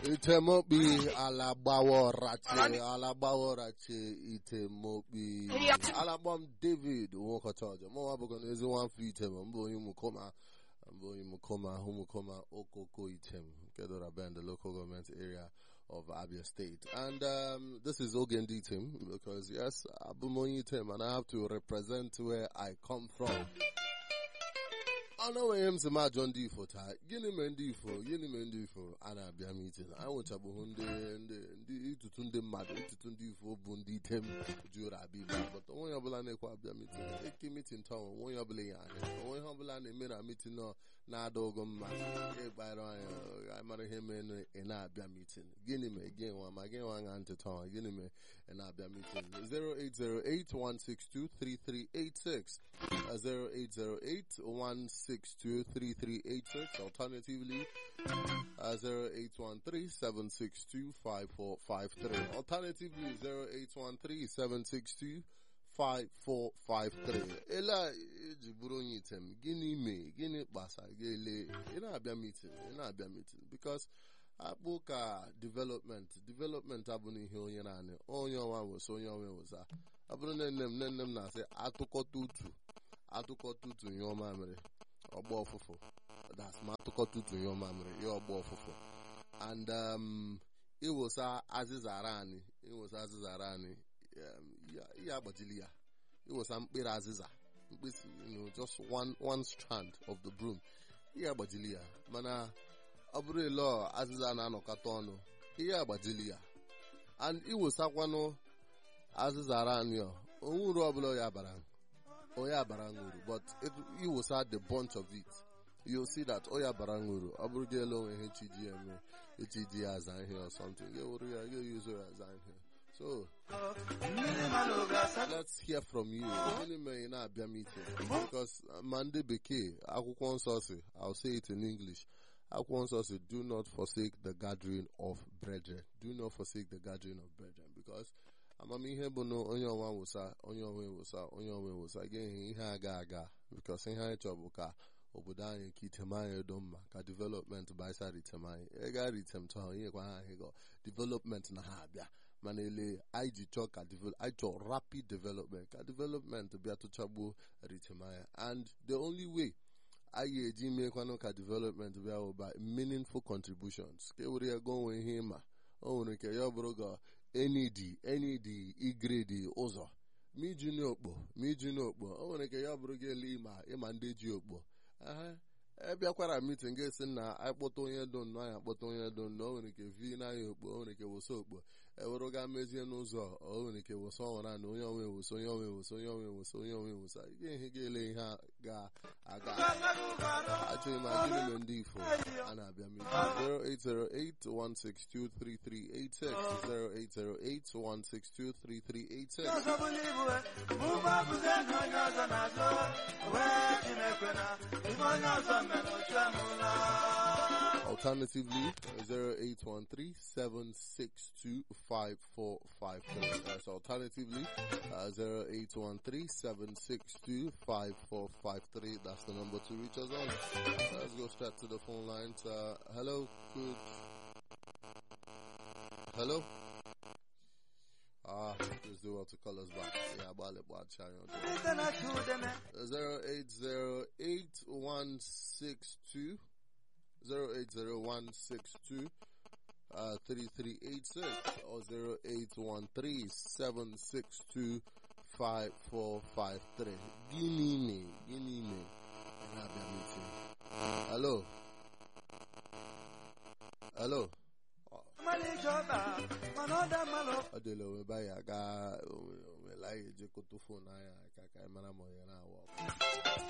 Itemokpi alagbaworachi alagbaworachi itemokpi alagbam David Nwokotojo mụ nwa bụkwa n'ezi nwafọ item mbụ onye mukoma mbụ onye mukoma humukoma okoko item nke dora bend the local government area of Abia State and um, this is Ogendi item because yes abum onye item and I have to represent where I come from ọnụ nwere m si m ajọ ndị ifo taa gịnị mere ndị ifo gịnị mere ndị ifo a na-abịa mitin anyị nwechabụghị ndị ndị ndị ịtụtụ ndị mmadụ ịtụtụ ndị ifo bụ ndị item jụrụ abịa ibe bụta onye ọbụla na-ekwe abịa mitin eke mitin taa onwe onye ọbụla ya anya onwe ihe ọbụla na-eme na mitin nọ na-ada ogo mma ịgbara anya anyị mara ihe mere ị na-abịa mitin gịnị mere gị nwa ma gị nwa ṅa ntị taa gịnị mere ị na-abịa mitin 08081623386 0808 1623386 alternatively uh, 0813-762-5453 alternatively 0813-762 5453 ele eji bụrụ onye item gịnị mee gịnị kpasa ga-ele ị na-abịa meeting ị na-abịa meeting because akpụ ka development development abụghị ihe onye naanị onye ọnwa wụsa onye ọnwa wụsa ọ bụrụ na nne m nne nne m na-asị atụkọta utu atụkọta utu ihe ọma mere ọgba ọfụfụ that's ma atụkọta utu ihe ọma mere ihe ọgba ọfụfụ and um, ịwụsa azịza ara anyị ịwụsa azịza ara anyị ihe agbajili ya ịwụsa mkpịrị azịza mkpịsị you know, just one, one strand of the broom ihe agbajili ya mana ọ bụrụ ele azịza na-anọkọta ọnụ ihe agbajili ya and ịwụsakwanụ azịza ara anyị onwe uru ọbụla ya bara oya bara uru but ịwụsa the bunch of it you'll see that oya bara uru ọ bụrụ gị ele onwe ihe chiji ya eme echiji ya aza ihe or something ga-ewuru ya ga-eyuzo ya aza ihe so let's hear from you gịnị mere ị na-abịa meeting because ma ndị bekee akwụkwọ nsọ si I'll say it in English akwụkwọ nsọ si do not forsake the gathering of brethren do not forsake the gathering of brethren because amamihe bụ na onye ọnwa wụsa onye onwe wụsa onye onwe wụsa ga-ehe ihe aga aga because ihe anyị chọrọ bụ ka obodo anyị ka item anyị do mma ka development baisa ritem anyị ịga ritem tọ nyekwa ha ahịgọ development na ha abịa mana ele anyị ji chọọ ka anyị chọọ rapid development ka development bịa tụchagbuo ritem anyị and the only way anyị eji meekwanụ ka development bịa bụ by meaningful contributions ka e were ya go onwe ihe ịma o nwere ike ya ọ bụrụ ga enidi enidi igredi ụzọ ma iji n'okpo ma iji n'okpo o nwere ike ya bụrụ gị ele ịma ịma ndị ji okpo ebịakwara mitin ga-esi na akpọta onye do nnọọ anyị akpọta onye do nnọọ o nwere ike vi n'anya okpo o nwere ike wụsa okpo ewere ga mezie n'ụzọ o nwere ike wụsa ọnwara na onye onwe wụsa onye onwe wụsa onye onwe wụsa onye onwe wụsa ihe ihe ga-ele ihe ga-aga achọghị m agịrị me ndị ifo a na-abịa mitin 08081623386 08081623386 Alternatively, 0813-762-5453. That's alternatively, uh, 0813-762-5453. That's the number to reach us on. Let's go straight to the phone lines. Uh, hello, good. Hello? Ah, just do well to call us back. Yeah, about it, about China. 0808-162 080-162 uh, 3386 or 0813-762 5453. Gini me, gini me. Hello? Hello? Adele onwe ba ya ga onwe la eje koto fon anya ka ka mara mo ya na awọ.